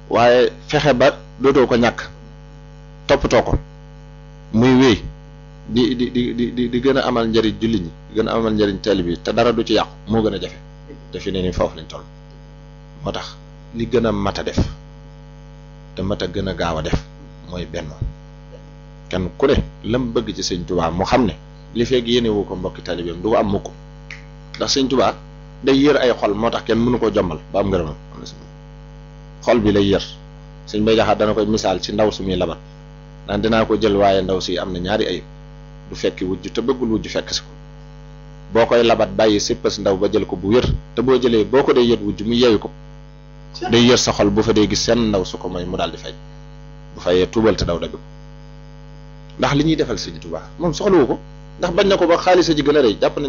waaye fexe ba dootoo ko ñàkk toppatoo ko muy wéy di di di di di di gën a amal njëriñ jullit ñi di gën a amal njëriñ teel bi te dara du ci yàqu moo gën a jafe te fi ne ni foofu lañ toll moo tax li gën a mat a def te mat a gën a gaaw a def mooy benn kenn ku ne lam bëgg ci sëñ Tuubaa mu xam ne li fekk yéene wu ko mbokki taalibeem du ko am mukk ndax sëñ Tuubaa day yër ay xol moo tax kenn mënu ko jommal ba am ngërëmam xol bi lay yër sëñ Bay Jaxate dana koy misaal ci ndaw su muy labat naan dinaa ko jël waaye ndaw si am na ñaari ayib du fekki wujj te bëggul wujj fekk si ko boo koy labat bàyyi sippas ndaw ba jël ko bu wér te boo jëlee boo ko dee yët wujj mu yeewi ko day yër sa xol bu fa dee gis seen ndaw su ko may mu daal di fay bu fayee tuubal te daw dagg ko ndax li ñuy defal sëñ Tuubaa moom soxlawu ko ndax bañ na ko ba xaalis a ji gën a rëy jàpp nañ